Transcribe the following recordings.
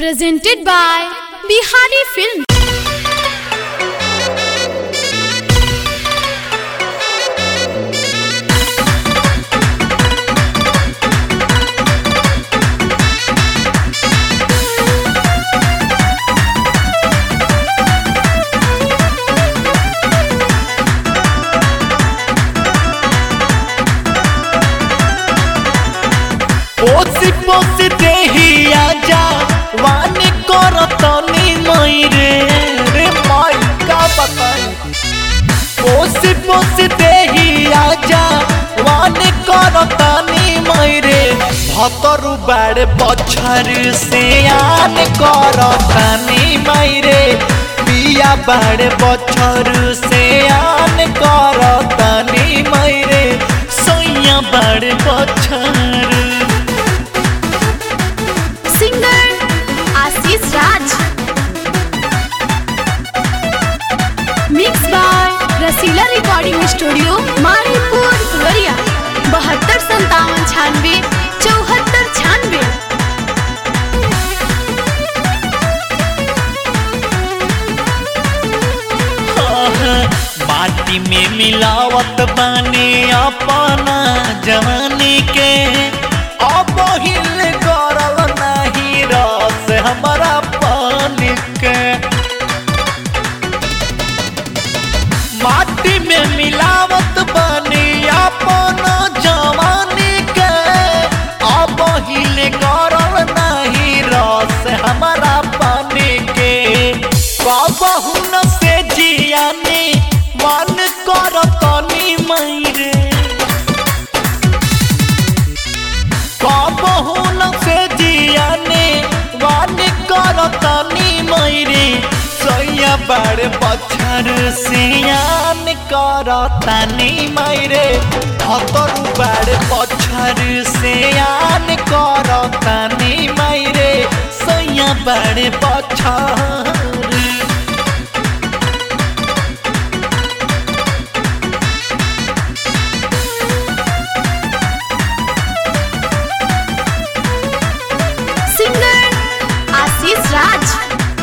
presented by Bihari Film. पोसी पोसी देही आजा वानी करतनी मई रे रे माई का बताई पोसी पोसी देही आजा वानी करतनी मई रे भतरु बाड़े बछर से आन करतनी मई रे पिया बाड़े बछर से आन करतनी मई रे सैया बाड़े बछर Singer Ashish Raj. Mixed by Rasila recording studio Maripur Phularia बहत्तर संतावन छानवे चौहत्तर छानवे माटी में मिलावत बानी अपना जवानी के अब हिल करल नहीं रस हमारा पानी के माटी में मिलावत बानी अपना जवानी के अब हिल करल नहीं रस हमारा पानी के कबहू न से जियानी मन करतनी मैरे कबहू न से जियानी मन करतनी मैरे सैया बड़ बछर सियान करतनी मैरे हतरु बड़ बछर सियान करतनी मैरे सैया बड़ बछर सिंगर आशीष राज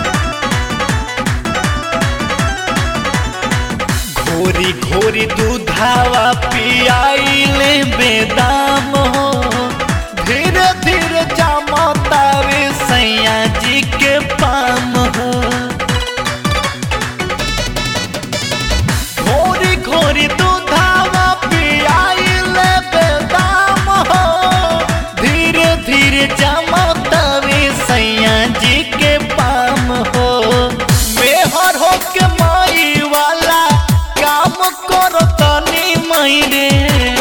घोरी घोरी दूधावा पियाइले बेदाम हो धीरे धीरे जामता रे सैया जी के पाम हो घोरी घोरी दूधावा पियाइले बेदाम हो धीरे धीरे जामता रे सैया जी के पाम हो मेहर हो के माई वाला काम करो तनी मई रे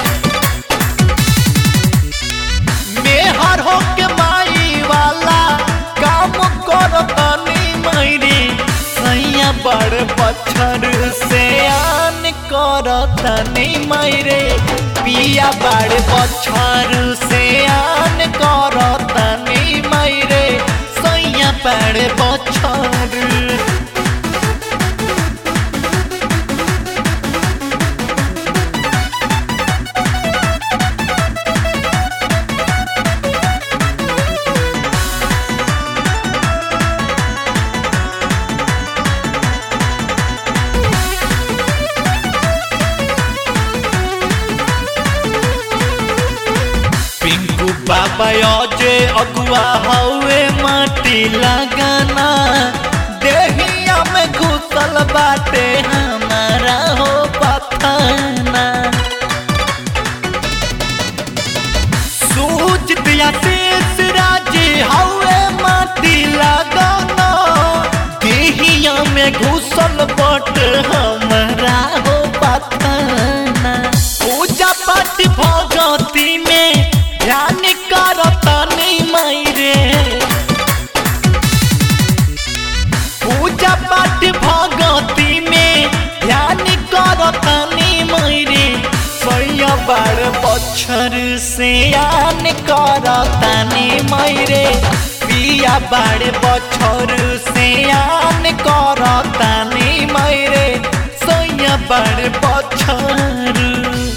मेहर हो के माई वाला काम करो तनी मई रे सैया बड़ बछर से आन करो तनी मई रे पिया बड़ बछर से आन करो तनी मई रे सैया बड़ बछर पिंकू बाबा अजे अगुआ हवे माटी लगाना देहिया में घुसल बाटे हमारा हो पथाना सूझ दिया शेष राजी हवे माटी लगाना देहिया में घुसल बट हमारा हो पथाना पूजा पाठ भगती में ध्यान करतनी मैरे पूजा पाठ भगती में ध्यान करतनी मैरे सैया बड़ बछर से आन करतनी मैरे पिया बड़ बछर से आन करतनी मैरे सैया बड़ बछर